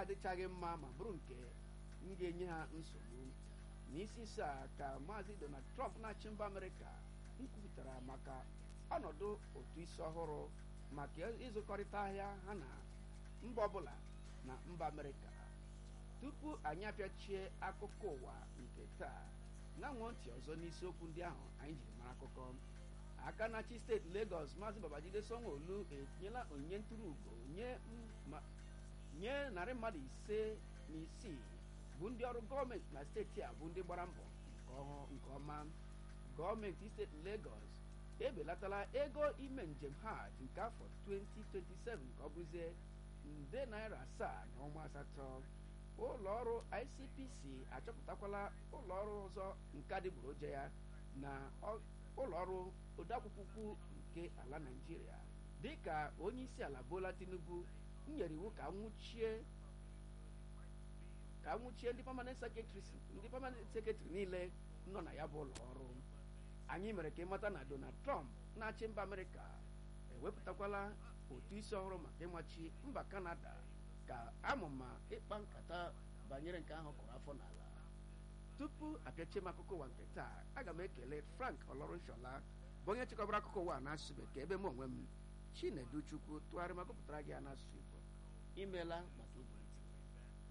adịchaghị mma ma bụrụ nke m ga-enye ha nsogbu n'isi isi a ka maazị donald trump na-achị mba amerịka nkwupụtara maka ọnọdụ otu isi ọhụrụ maka ịzụkọrịta ahịa ha na mba ọbụla na mba amerịka tupu anyị apịachie akụkọ ụwa nke taa na-anwụ ntị ọzọ n'isiokwu ndị ahụ anyị jiri mara akụkọ aka na-achị steeti Lagos maazị Babajide Sanwo-Olu etinyela onyinye ntụrụ ugo nye narị mmadụ ise na isii bụ ndị ọrụ gọọmenti na steeti a bụ ndị gbara mbọ nke ọma gọọmenti steeti Lagos ebelatala ego ime njem hajj nke afọ 2027 ka ọ bụzie nde naira asaa na ọnwa asatọ ụlọ ọrụ ICPC achọpụtakwala ụlọ ọrụ ọzọ nke adịgboroja ya na ụlọ ọrụ odeakwụkwọ nke ala Naịjirịa dịka onye isi ala Bola Tinubu nyere iwu ka nwụchie ka nwụchie ndị permanent secretaries ndị permanent secretary niile nọ na ya bụ ụlọ ọrụ anyị mere ka ịmata na Donald Trump na-achị mba Amerịka ewepụtakwala otu isi ọhụrụ maka ịmachi mba Kanada ka amụma ịkpa nkata banyere nke ahụ kụrụ afọ n'ala tupu apịachie m akụkọ ụwa nke taa aga m ekele Frank Olorushola bụ onye chịkọbara akụkọ ụwa n'asụsụ bekee ebe m onwe m Chinedu Chukwu tụgharị ma gụpụtara gị ya n'asụsụ Igbo imeela maka igwe